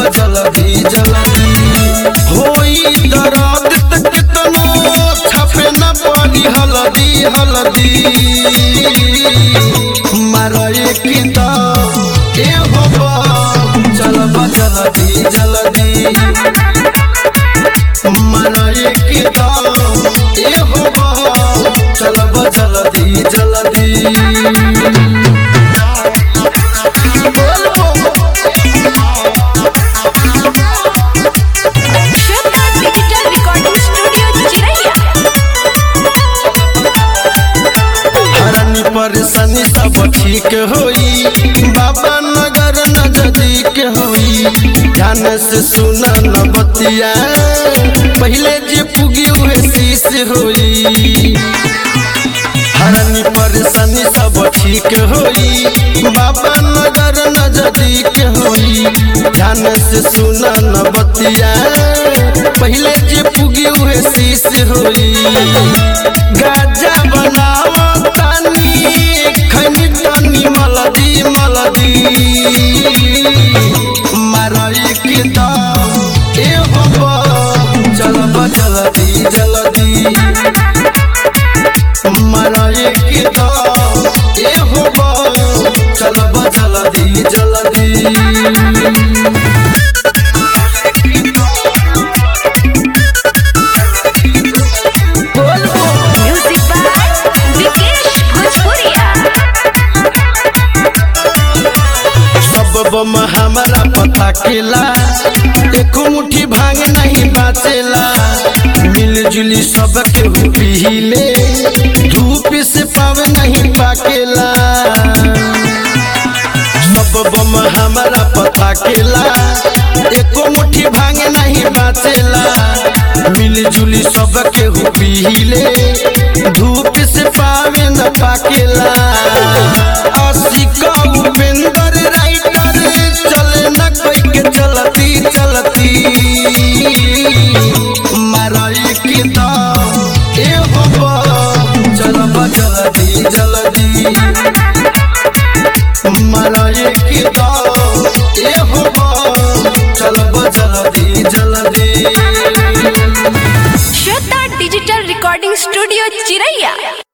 जल्दी जल्दी होई दर्द तक तनो छपे न पड़ी हल्दी हल्दी मरए की तो ए हो चलब जल्दी जल्दी मरए की तो ए हो चलब जल्दी जल्दी श्वेता डिजिटल रिकॉर्डिंग स्टूडियो चिरैया हरनी परेशानी सब ठीक होई बाबा नगर नजदीक होई ध्यान से सुना न बतिया पहले जे पुगी हुए शीश होई हरनी परेशानी सब ठीक होई बाबा नगर नजदीक होई ध्यान से सुना न बतिया पहले जे पुगी हुए शीश होई गाजा बनाओ तानी खनी तानी मलदी मलदी मरई के दाम ए बाबा चलब जल्दी जल्दी मरई के दाम ए बाबा चलब जल्दी जल्दी म्यूजिक बाय विकेश भोजपुरिया सब बम हमारा पता केला एक मुट्ठी भांग नहीं बाचेला मिलजुली सब के पीले धूप से पाव नहीं पाकेला सब बम हमारा पता केला एक मुट्ठी भांग नहीं बाचेला मिलजुली सब के पीले धूप से पावे न पाकेला आशिका उपेंद्र राइटर चले न कोई के चलती चलती मरई के दाम ए बाबा चलब जल्दी जल्दी मरई के दाम ए बाबा चलब जल्दी जल्दी श्वेता डिजिटल रिकॉर्डिंग स्टूडियो चिरैया